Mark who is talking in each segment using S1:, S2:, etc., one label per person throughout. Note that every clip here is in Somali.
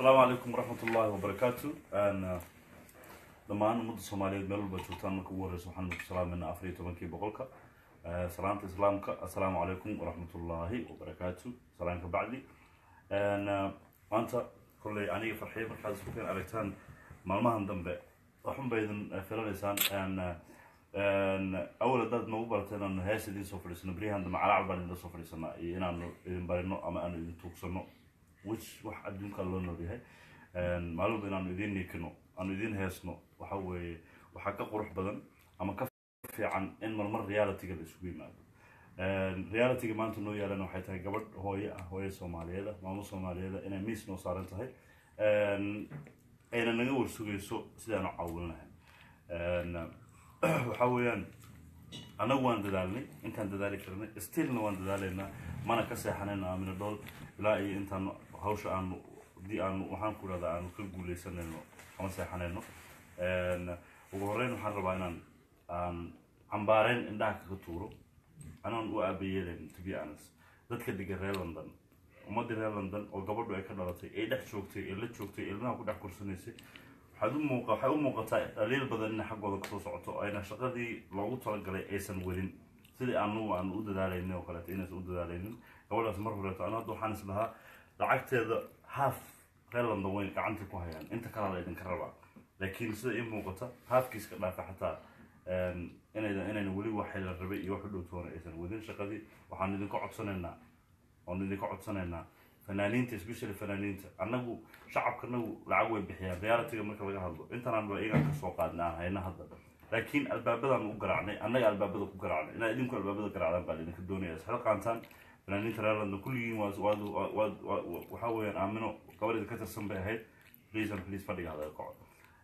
S1: asalaamu calaykum waraxmat ullaahi wabarakaatu dhammaan ummadda soomaaliyeed meel walba joogtaan marka ugu horeysa waxaan ku salaamayna afar iyo tobankii boqolka salaanta islaamka assalaamu calaykum waraxmat ullaahi wabarakaatu salaanka bacdi maanta kolley aniga farxiyo markaad isku keen aragtaan maalmahan dambe waxun ba idin filanaysaan awal haddaad nagu barateen inaanu hees idiin soo fadhiisano beryahan dambe calaacal baan idin soo fadhiisanaa iyo inaanu idin barino ama aanu idin tuugsano which wax adduunka loo nool yahay maalinba inaanu idiin niikino aanu idiin heesno waxa weeye waxaa ka qurux badan ama ka fiican in marmar realityga la isugu yimaado realityga maanta noo yaalana waxay tahay gabadh hooye ah hooye soomaaliyeed ah maamo soomaaliyeed ah inay miis noo saaran tahay ayna naga warsugayso sidaanu caawin lahayn waxa weeyaan annagu waan dadaalnay intaan dadaali karnay stillna waan dadaalaynaa mana ka seexanayno aamina dhool ilaa iyo intaan hawsha aanu haddii aanu waxaan ku idhahdaa aanu ka guuleysanayno ama seexanayno ugu horreyn waxaan rabaa inaan aan cambaareyn indhaha kaga tuuro anaan u aabayeelayn to be honest dadka degan reer london ummaddii reer london oo gabadhu ay ka dhalatay ay dhex joogtay ee la joogtay ilmaha ku dhex kursanaysay waxaad u muuqa waxay u muuqataa dhaliil badan inay xaggooda kasoo socoto ayna shaqadii loogu talagalay aysan wadin sidii anugu aan u dadaalaynin oo kaleeto inaysan u dadaalaynin gabadhaas mar horeeto anu hadda waxaan is lahaa lacagteeda half reer london weyn gacanta ku hayaan inta kalaa la idinka rabaa laakiin sida ii muuqata halfkiiska dhaafa xataa inaydan inayna weli waxay la rabay iyo wax u dhowtoona aysan wadin shaqadii waxaan idinka codsanaynaa waanu idinka codsanaynaa fanaaniinta especially fanaaniinta annagu shacabkanagu lacag way bixiyaan realityga marka laga hadlo intanaan ba iyagaan kasoo qaadnay aan hayna hadda laakiin albaabadaan u garaacnay annaga albaabada ku garaacnay inaa idinku albaabada garaacdaan baa idinka doonaya isxil qaantaan fanaaniinta reer london kulligiin waad waad waad waxaa weeyaan aamino gabadheeda ka tirsan bay ahayd please and please fadhiga hadaga kaco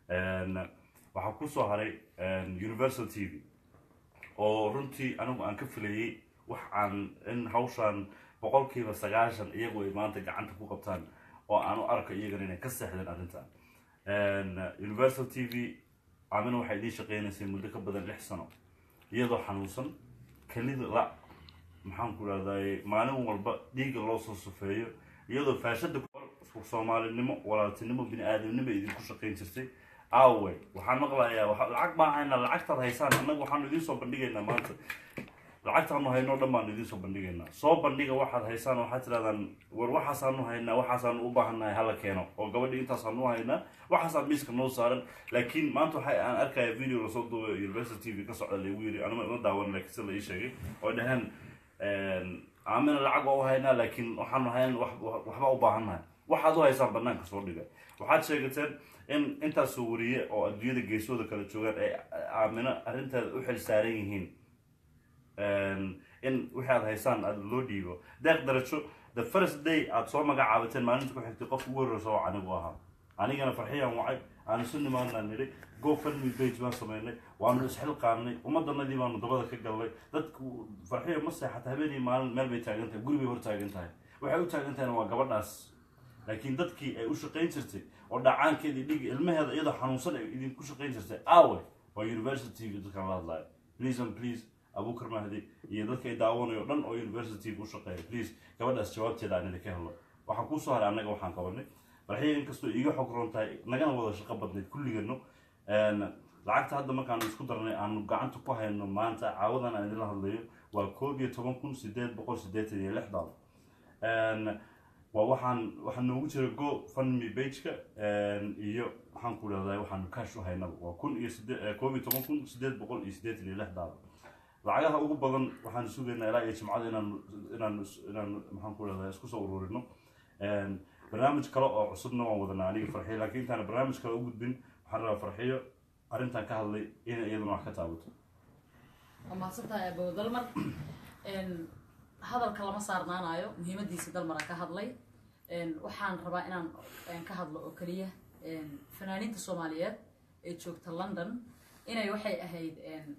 S1: waxaa kusoo haray universal t v oo runtii anigu aan ka filayay wax aan in hawshaan boqolkiiba sagaashan iyagu ay maanta gacanta ku qabtaan oo aan u arko iyagana inay ka seexdeen arrintan universal t v amina waxay idiin shaqeynaysay muddo ka badan lix sano iyadoo xanuunsan kelida la maxaan ku rahday maalin walba dhiigga loo soo sufeeyo iyadoo faashada soomaalinimo walaaltinimo bini aadamnimo idinku shaqeyn jirtay awe waxaan maqlayaa lacag baan haynaa lacagtaad haysaan annaga waxaanu idiin soo bandhigaynaa maanta lacagtaanu hayno dhan baanu idiin soo bandhigaynaa soo bandhiga waxaad haysaan waxaad tirahdaan war waxaasaanu haynaa waxaasaanu u baahannahay hala keeno oo gabadhii intaasaanu haynaa waxaasaan miiska noo saaran laakiin maanta waxa aan arkaya video lasoo duubay university t v ka socda lagu yiri anima ima daawan laakiin sida la ii sheegay oo dhaheen aamina lacag waa u haynaa laakiin waxaanu hayn waxba u baahannahay waxaad u haysaan banaanka soo dhiga waxaad sheegateen in intaasoo wariye oo adduunyada geesooda kala joogaan ay aamino arrinteeda u xil saaran yihiin in wixii aad haysaan aad loo dhiibo deeq darajo the first day aad soo magacaabateen maalinta ku xigtay qofka ugu horreysa oo anigu ahaa anigana farxiyaan wacay aanu isu nimaanaan nidhi go fundme page baan samaynay waanu isxilqaanay ummadanadii baanu dabada ka galnay dadku farxiya ma seexata habeenii maalin meel bay taagan tahay guri bay hor taagan tahay waxay u taagan tahayna waa gabadhaas laakiin dadkii ay u shaqayn jirtay oo dhacaankeedii dhigi ilmaheeda iyadoo xanuunsan ay idinku shaqayn jirtay awe waa university v dadkan la hadlayo please and please abukar mahdi iyo dadka ay daawanayo dhan oo university u shaqeeya please gabadhaas jawaabteeda aan idinka helno waxaan kuusoo haray annaga waxaan qabanay farxiya inkastoo iiga xog roon tahay nagana wada shaqo badnayd kulligano lacagta hadda markaanu isku darnay aanu gacanta ku hayno maanta caawadan aan idinla hadlayo waa koob iyo toban kun sideed boqol sideetan iyo lix dollar waa waxaan waxaa noogu jira go fundme bageka iyo waxaan ku idhahdaa waxaanu cash u haynaba waa kun iyo side koob iyo toban kun sideed boqol iyo sideetan iyo lix dollar lacagaha ugu badan waxaan sugaynaa ilaa iyo jimcada inaanu inaanu inaanu maxaan ku idhahdaa isku soo ururino barnaamij kale oo cusubna waan wadanaa aniga farxiyo laakiin intaan barnaamij kale u gudbin waxaan rabaa farxiyo arrintan ka hadlay inay iyaduna wax ka taabato
S2: waa mahadsantahay abow dalmar hadalka lama saarnaanayo muhiimadiisa dalmara ka hadlay waxaan rabaa inaan ka hadlo oo keliya fanaaniinta soomaaliyeed ee joogta london inay waxay ahayd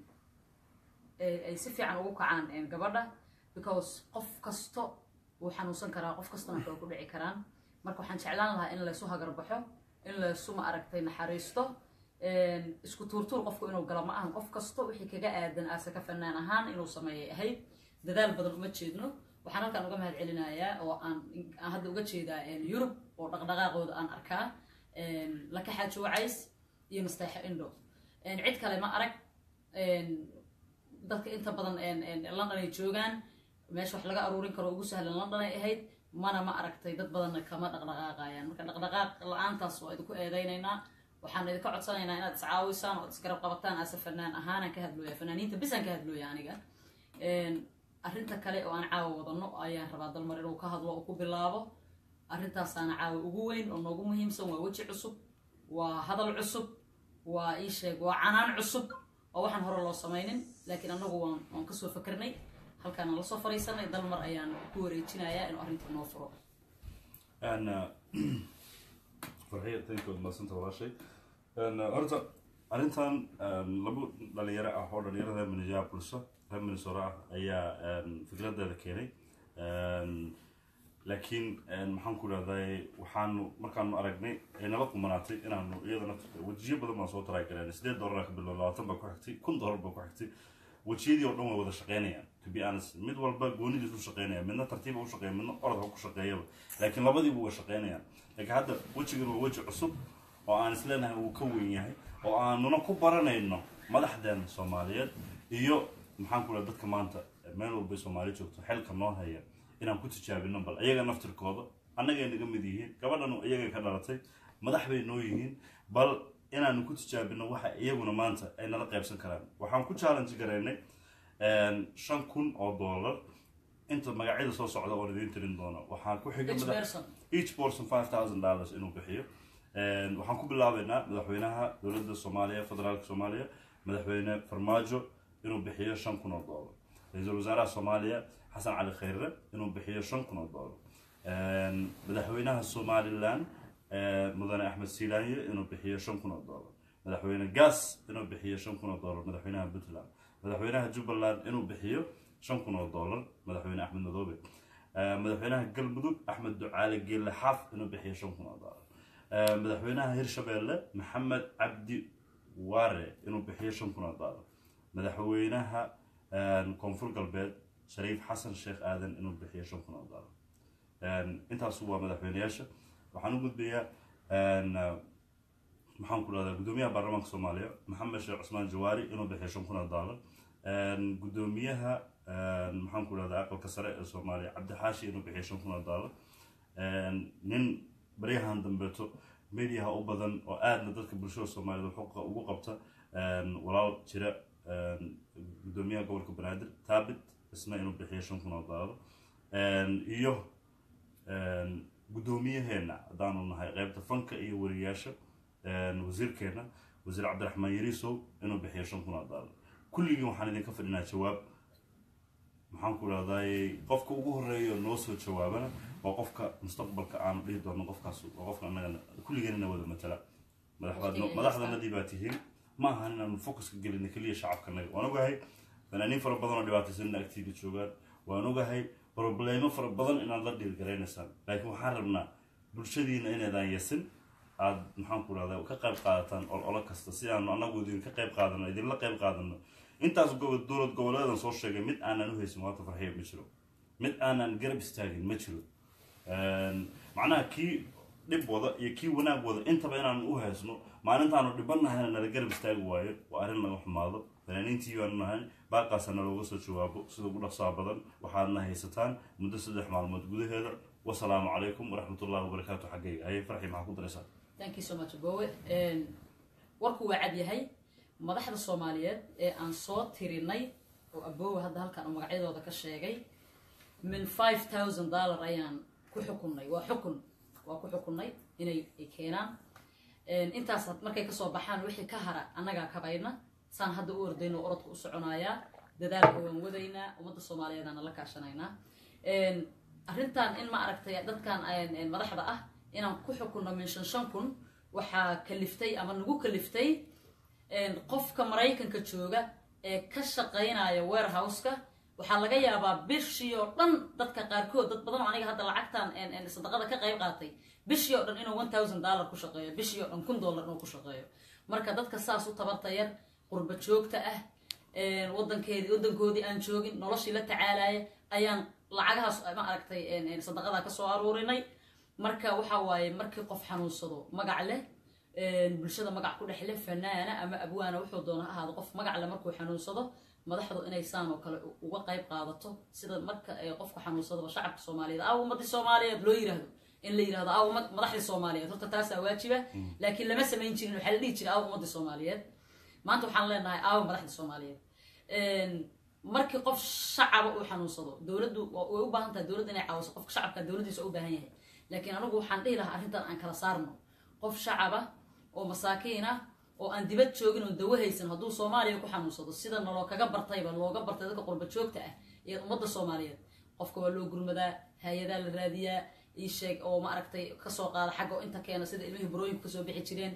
S2: ay si fiican ugu kacaan gabadha because qof kasto wuu xanuunsan karaa qof kastana waxay ku dhici karaan marka waxaan jeclaan lahaa in laysu hagarbaxo in laysu ma aragtay naxariisto isku tuurtuur qofku inuu galo ma ahan qof kasto wixii kaga aadan aase ka fanaan ahaan inuu sameeyay ahayd dadaal badan uma jeedno waxaan halkaan uga mahad celinayaa oo aan aan hadda uga jeedaa yurub oo dhaqdhaqaaqooda aan arkaa lakaxaajo wacays iyo nasteexo indho cid kale ma arag dadka inta badan london ay joogaan meesha wax laga aruurin karo ugu sahlan london ay ahayd mana ma aragtay dad badanna kama dhaqdhaqaaqayaan marka dhaqdhaqaaq la-aantaas waa idinku eedeynaynaa waxaan idinka codsanaynaa inaad iscaawisaan oo isgarab qabataan ase fanaan ahaanaan ka hadlooya fanaaniinta bisaan ka hadlooya aniga arrinta kale oo aan caawa wadano ayaan rabaa dalmar inuu ka hadlo oo ku bilaabo arrintaasaana caawa ugu weyn oo noogu muhiimsan waa weji cusub waa hadal cusub waa ii sheeg waa canaan cusub oo waxaan hore loo samaynin laakiin anagu waan waan kasoo fakarnay halkaana lasoo fariisanay dalmar ayaan ku wareejinayaa inuu arrinta noo furo
S1: farxiya tankood maasanta walaashay horta arrintan laba dhalinyaro ah oo dhalinyarada minneapolis reer minnesota ah ayaa fikradeeda keenay laakiin maxaan ku idhahday waxaanu markaanu aragnay ay nala kumanaatay inaanu iyadana wejiyo badan baan soo taraagaleen sideed dollar ka bilow labaatan baa ku xigtay kun dollar baa ku xigtay wejiyadii oo dhan way wada shaqeynayaan to be honest mid walba goonidiis u shaqeynaya midna tartiiba u shaqeeya midna orodka ku shaqeeyaba laakiin labadiiba uga shaqeynayaan laakiin hadda wejigan waa weji cusub oo aan isleenahay uu ka weyn yahay oo aanuna ku baranayno madaxdeena soomaaliyeed iyo maxaan ku dhaha dadka maanta meel walbay soomaali joogto xilka noo haya inaan ku tijaabino bal iyaga naftirkooda annagay naga mid yihiin gabadhan iyagay ka dhalatay madax bay noo yihiin bal inaanu ku tijaabino waxa iyaguna maanta ay nala qaybsan karaan waxaan ku challenge garaynay shan kun oo dollar inta magacyada soo socda oon idiin tirin doono waxaan ku xiga
S2: each
S1: madax
S2: person
S1: each person five thousand dollars inuu bixiyo waxaan ku bilaabeynaa madaxweynaha dowladda soomaaliya federaalka soomaaliya madaxweyne farmaajo inuu bixiyo shan kun oo dollar ra-iisul wasaaraha soomaaliya xasan cali khayre inuu bixiyo shan kun oo dollar madaxweynaha somaliland mudane axmed silaanye inuu bixiyo shan kun oo dollar madaxweyne gas inuu bixiyo shan kun oo dollar madaxweynaha puntland madaxweynaha jubbaland inuu bixiyo shan kun oo dollar madaxweyne axmed madoobe madaxweynaha galmudug axmed ducaale geelle xaaf inuu bixiyo shan kun oo dollar madaxweynaha hirshabeelle maxamed cabdi waare inuu bixiyo shan kun oo dollar madaxweynaha koonfur galbeed shariif xasan sheekh aadan inuu bixiyo shan kun oo dollar intaasu waa madaxweyneyaasha waxaan u gudbayaa maxaan ku dhahdaa gudoomiyaha baarlamaanka soomaaliya maxamed sheekh cusmaan jawaari inuu bixiyo shan kun oo dollar gudoomiyaha maxaan ku dhahdaa aqalka sare ee soomaaliya cabdixaashi inuu bixiyo shan kun oo dollar nin baryahan dambeeto mediaha u badan oo aadna dadka bulshada soomaaliyed xuquuqa ugu qabta walaal jira gudoomiyaha gobolka banaadir taabit isna inuu bixiyo shan kun oo dollar iyo guddoomiyaheena haddaanu nahay qeybta fanka iyo wariyaasha wasiirkeena wasiir cabdiraxmaan yariisow inuu bixiyo shan kun oo dollar kulligii waxaan idinka fadhinaa jawaab maxaan ku dhahday qofka ugu horeeya noo soo jawaabana waa qofka mustaqbalka aanu dhihi doono qofkaas waa qofka annaga kulligeenina wada matala madaxbaad
S2: Waqtiga
S1: madaxdanadii baa tihiin ma ahan inaanu focuska gelina keliya shacabkanaga waan ogahay fanaaniin fara badan oo dhibaataysanina agtiida joogaan waan ogahay problemo fara badan inaad la dhiirgaraynaysaan laakiin waxaan rabnaa bulshadiina inaydaan yasin aad maxaan ku dhahda ka qayb qaadataan ololo kasta si aanu annagu idinka qayb qaadano idinla qayb qaadano intaas gobo- dowlad goboleedan soo sheegay mid aanan u haysin waata farxiya ma jiro mid aanan garab istaagin ma jiro macnaha kii dhib wada iyo kii wanaag wada intaba inaanu u haysno maalintaanu dhibannahayna nala garab istaagi waayo waa arrin laga xumaado fanaaniintii baanu nahay baaqaasa nalooga soo jawaabo sida ugu dhaqsaha badan waxaadna haysataan muddo saddex maalmood gudaheeda wasalaamu calaykum waraxmatullahi wabarakaatu xaggayga haye farxi maxaa ku daraysaa
S2: thank you so much bowe warku waa cad yahay madaxda soomaaliyeed ee aan soo tirinay oo abowe hadda halkan uu magacyadooda ka sheegay min five thousand dollar ayaan ku xukunnay waa xukun waa ku xukunnay inay ay keenaan intaas markay kasoo baxaan wixii ka hara annagaa kabayna saan hadda u ordayno oo orodka u soconayaa dadaalka waan wadaynaa ummadda soomaaliyeedana la kaashanaynaa arrintan in ma aragtay dadkan madaxda ah inaan ku xukunno min shan shan kun waxaa kaliftay ama nagu kaliftay qofka maraykanka jooga ee ka shaqaynaya warehouseka waxaa laga yaabaa bishii oo dhan dadka qaarkood dad badan oo aniga hadda lacagtan sadaqada ka qayb qaatay bishii oo dhan inuu one thousand dollar ku shaqeeyo bishii oo dhan kun dollar inuu ku shaqeeyo marka dadka saas u tabarta yar qurba joogta ah wadankeedii wadankoodii aan joogin noloshii la tacaalaya ayaan lacagahaas ma aragtay sadaqadaa kasoo aruurinay marka waxa waaye markii qof xanuunsado magac leh bulshada magac ku dhex leh fanaana ama abwaana wuxuu doona ha ahaado qof magac leh markuu xanuunsado madaxdu inay saan oo kale uga qayb qaadato sida marka qofka xanuunsadaba shacabka soomaaliyeed aaw ummadii soomaaliyeed loo yirahdo in la yirahdo aaw madaxdii soomaaliyeed horta taasaa waajiba laakiin lama samayn jirin waxaa la dhihi jiray aaw ummadii soomaaliyeed maanta waxaan leenahay aaw madaxdii soomaaliyeed markii qof shacaba uu xanuunsado dowladdu way u baahan tahay dowladda inay caawiso qofka shacabka dowladdiisa u baahan yahay laakiin anigu waxaan dhihi lahaa arrintan aan kala saarno qof shacaba oo masaakiin ah oo aan dibad joogin oo dawo haysan hadduu soomaaliya ku xanuunsado sida naloo kaga bartayba looga bartay dadka qurba joogta ah iyo ummadda soomaaliyeed qofka waa loo gurmadaa hay-adaa la raadiyaa ii sheeg oo ma aragtay kasoo qaada xagga oo inta keena sida ilmihii burooyinku kasoo bixi jireen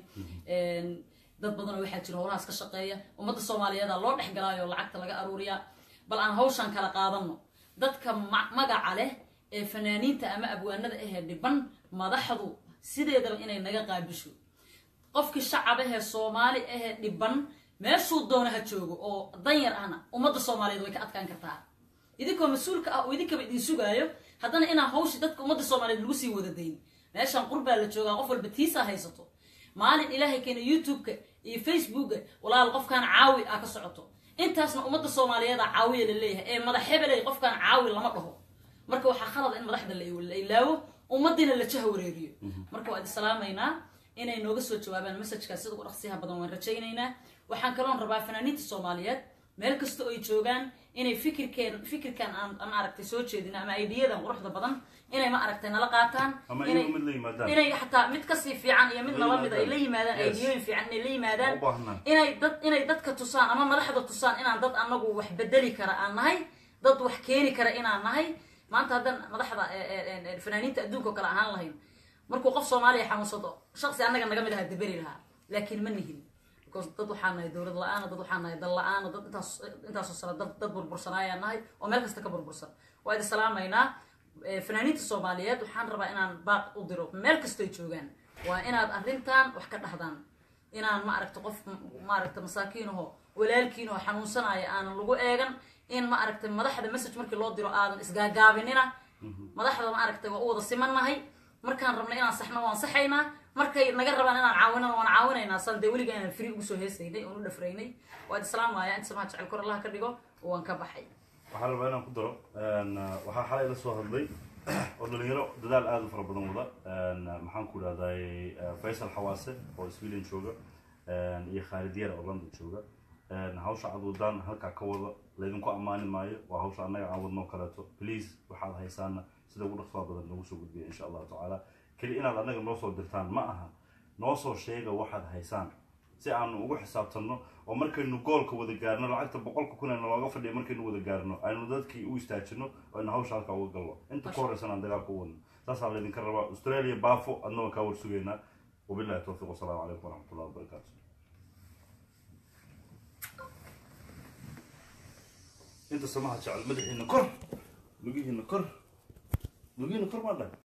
S2: dad badanoo waxaa jira howlahaas ka shaqeeya ummadda soomaaliyeeda loo dhex galaayo lacagta laga aruuriyaa bal aan hawshan kala qaadano dadka magaca leh ee fanaaniinta ama abwaanada ahee dhiban madaxdu sideedaba inay naga qaabisho qofkii shacab ahee soomaali ahee dhiban meeshuu doona ha joogo oo danyar ahna ummadda soomaaliyeed way ka adkaan kartaa idinkoo mas-uulka ah oo idinkaba idin sugaayo haddana inaan hawshi dadka ummadda soomaaliyeed lagu sii wada dayn meeshaan qurbaa la joogaa qof walba tiisaa haysato maalin ilaahay keena youtube-ka iyo facebooka walaal qofkaan caawi ah ka socoto intaasna ummadda soomaaliyeeda caawiya la leeyahay ee madax hebeley qofkaan caawi lama dhaho marka waxaa khalada in madaxda la ilaawo ummadiina la jaha wareeriyo marka waa idi salaamaynaa inay nooga soo jawaabaan messajkaas sida ugu dhaqsiyaha badan waan rajaynaynaa waxaan kaloon rabaa fanaaniinta soomaaliyeed meel kasta oo ay joogaan inay fikirkeen fikirkan aan aan aragtay soo jeedina ama aidiyadan quruxda badan inay ma aragtay nala qaataan
S1: ama
S2: inay
S1: iyagu mid la yimaadaan
S2: inay xataa mid kasii fiican iyo mid
S1: La
S2: nala mid ay
S1: yimaadaan.
S2: la yimaadaan
S1: Yes.
S2: aidiyooyin fiican inay la yimaadaan
S1: u baahnaa
S2: inay dad inay dadka tusaan ama madaxda tusaan inaan dad anagu wax bedeli kara aan nahay dad wax keeni kara inaan nahay maanta haddaan madaxda ee, ee, ee, ee, fanaaniinta adduunka oo kale ahaan lahayn markuu qof soomaaliya xanuunsado shaqsi annaga naga mid aha deberi lahaa laakiin ma nihin because dad waxaan nahay dowlad la-aana dad waxaan nahay dal la-aana dad intaas intaasoo sano dad dad burbursanaayaa nahay oo meel kasta ka burbursan waa idi salaamaynaa Eh, fanaaniinta soomaaliyeed waxaan rabaa inaan baaq u diro meel kastoy joogaan waa inaad arrintan wax ka dhahdaan inaan ma aragta qof ma aragta masaakiinaho walaalkiinoo xanuunsanaya aanan lagu eegan in ma aragta madaxda message markii loo diro aadan isgaagaabinina madaxda ma aragta waa u wada simannahay markaan rabna inaan saxno waan saxaynaa markay naga rabaan inaan caawinana waan caawinaynaa sal dee weliga inaan free ugu soo heesaynay oon u dhafraynay waa islaamaya inta samaha jecel kor allaha ka dhigo waan ka baxay
S1: waxaan rabaa inaan ku daro een, waxaa xalay la soo hadlay oo dhalinyaro dadaal aada u fara badan wada een, maxaan ku idhahday faysal xawaase oo sweden jooga een, iyo khaalid yar oo london jooga een, hawsha aad wadaan halkaa ka wada laydinku ammaani maayo waa hawsha annaga aan wadnoo kaleeto please waxaad haysaana sida ugu dhaqsaha badan noogu soo gudbiya insha allahu tacaala keli inaad annaga noo soo dirtaan ma aha noo soo sheega waxaad haysaan si aanu ugu xisaabtanno oo markaynu goolka wada gaarno lacagta boqolka kun ee nalooga fadhiya markaynu wada gaarno aynu dadkii u istaajino oo aynu hawsha halkaa uga galno inta ka horeysan aan dagaalka u wadno saasaa laydinka rabaa australia baafo adna waan kaa war sugaynaa wabillahi towfiiq wasalaamu calaykum waraxmatullahi wabarakaatu inta samaha jecel madaxiina kor lugihiina kor lugihiina kor maa dhahay